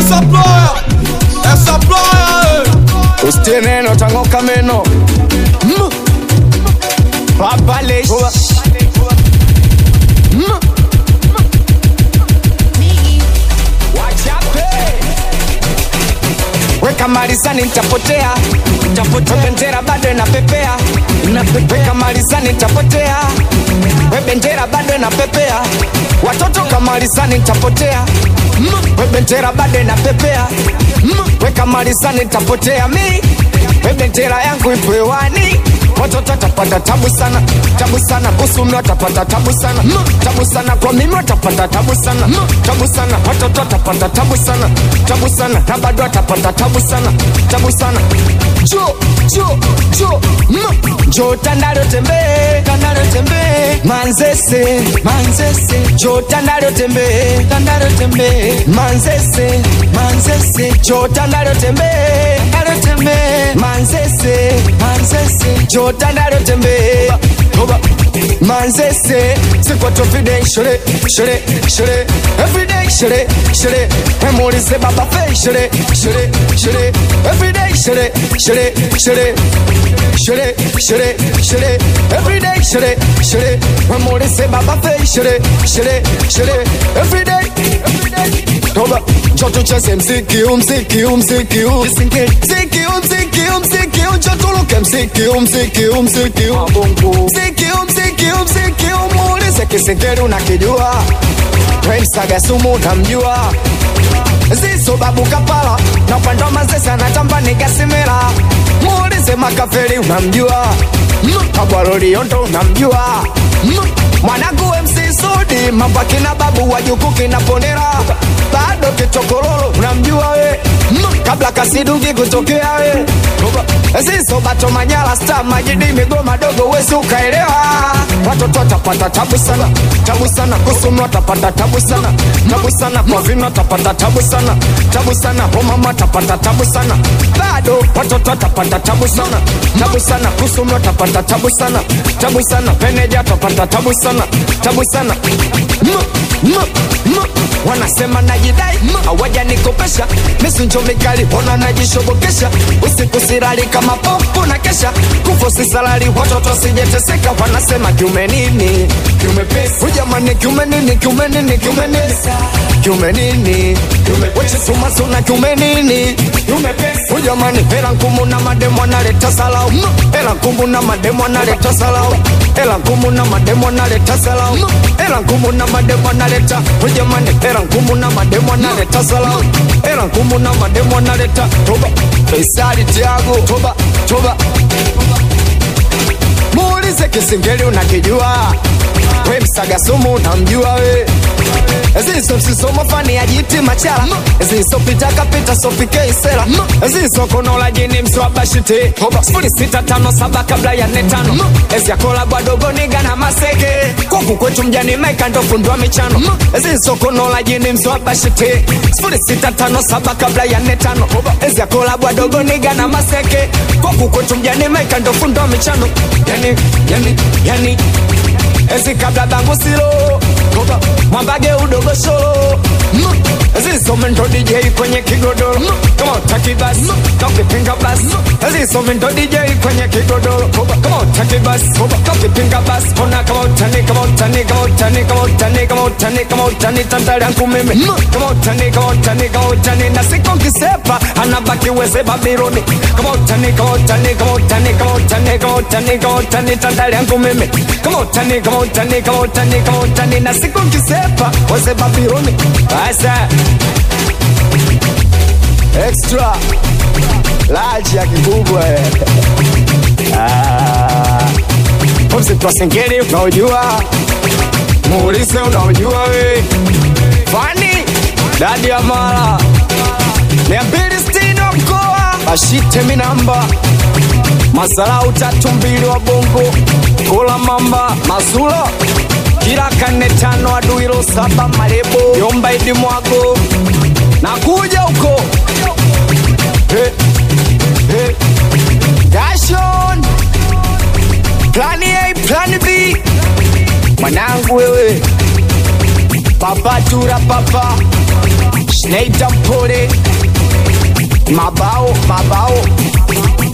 Essa ploya, essa ploya, Usitie neno tangoka meno Mm. Papale Mm. Wachape. Weka malizani nitapotea We bendera bado inapepea Weka malizani nitapotea We bendera bado inapepea Watoto kamalizani nitapotea We bendera bado inapepea Weka malizani nitapotea mi We bendera yangu ipo hewani Watoto watapata tabu sana, tabu sana Kusumi watapata tabu sana, tabu sana Kwa mimi watapata tabu sana, tabu sana Watoto watapata tabu sana, tabu sana Na bado watapata tabu sana, tabu sana Jo, jo, jo mm. Jo tandalo tembee, tandalo tembee Manzese, manzese Jo tandalo tembee, tandalo tembee Manzese, manzese Jo tandalo tembee, tandalo tembee Manzese, manzese Jo tandalo tembee Oba. Manzese, c'est quoi ton fidèle Chérie, chérie, chérie Everyday, chérie, chérie Memorize baba fei, chérie, chérie, chérie Everyday, chérie, chérie, chérie Chérie, chérie, chérie Everyday, chérie, chérie Memorize baba fei, chérie, chérie, chérie Everyday, everyday Toba, njoo tucheze mziki huu, mziki huu, mziki huu Mziki huu, mziki huu, mziki huu Njoo tuluke mziki huu, mziki huu, mziki huu Mziki huu, mziki huu, mziki huu Muulize kisingeli unakijua We msaga sumu unamjua Zizo babu kapala Na upande wa mazese anatamba nigasimila Muulize makafeli unamjua Kabwaloli yondo unamjua Mwanangu MC Sudi Mambo akina babu wajuku kinaponera Bado kichokororo unamjua we Kabla kasidugi kutokea we Zizo bato manyala star majidi migoma dogo wezi ukaelewa Watoto watapata tabu sana Tabu sana kusumi watapata tabu sana Tabu sana kwa vino watapata tabu sana Tabu sana homama watapata tabu sana Bado watoto watapata tabu sana Tabu sana kusumi watapata tabu sana Tabu sana peneja watapata tabu sana Tabu sana M, m, m. Wanasema najidai hawaja nikopesha misunjo mikali ona najishobokesha usiku sirali kama popo na kesha kufo sisalali watoto sijeteseka wanasema kiume nini kiume pesa ujamani kiume nini kiume nini kiume nini kiume nini wechisuma suna kiume nini kiume pesa ujamani hela ngumu na mademo analeta salau hela ngumu na mademo analeta salau hela ngumu na mademo analeta salau hela ngumu na mademo analeta ujamani hela ngumu na mademo analeta salau hela ngumu na mademo analeta toba Faisali Tiago toba toba muulize kisingeli unakijua we msaga sumu unamjua we zizo msisomo fani ya jiti machala zizo pitaka pita sopike isela zizo konola jini mswabashite sifuri sita tano saba kabla ya nne tano ezyakola bwadogo niga na maseke kuku kwetu mjani maika ndo fundwa michano zizo konola jini mswabashite sifuri sita tano saba kabla ya nne tano ezyakola bwadogo niga na maseke kuku kwetu mjani maika ndo fundwa michano yani yani yani ezi kabla bangu silo Toka mwambage udogo solo Zisome ndo DJ kwenye kigodoro Kama utaki basi Kakipinga basi Zisome ndo DJ kwenye kigodoro Kama utaki basi Kakipinga basi Ona kama utani kama utani kama utani kama utani kama utani kama utani Tantali yangu mimi Kama utani kama utani kama utani Na siku nkisepa Anabaki weze Babyloni Kama utani kama utani kama utani kama utani kama utani kama utani Tantali yangu mimi Kama utani kama utani kama utani kama utani Na siku nkisepa weze Babyloni Basa Extra Large ya kikubwa eh. Ah. Mziki wa singeli unaojua Muulize unaojua we Fani Dadi ya mara Mia mbili sitini wa mkoa Ashite minamba Masalau tatu mbili wa bongo Kula mamba Mazula Kila kane tano aduilo saba marebo Yomba idi mwago Nakuja huko hey, hey. Dashon Plani A, plani B Mwanangu wewe Papa tura papa Neita mpole mabao mabao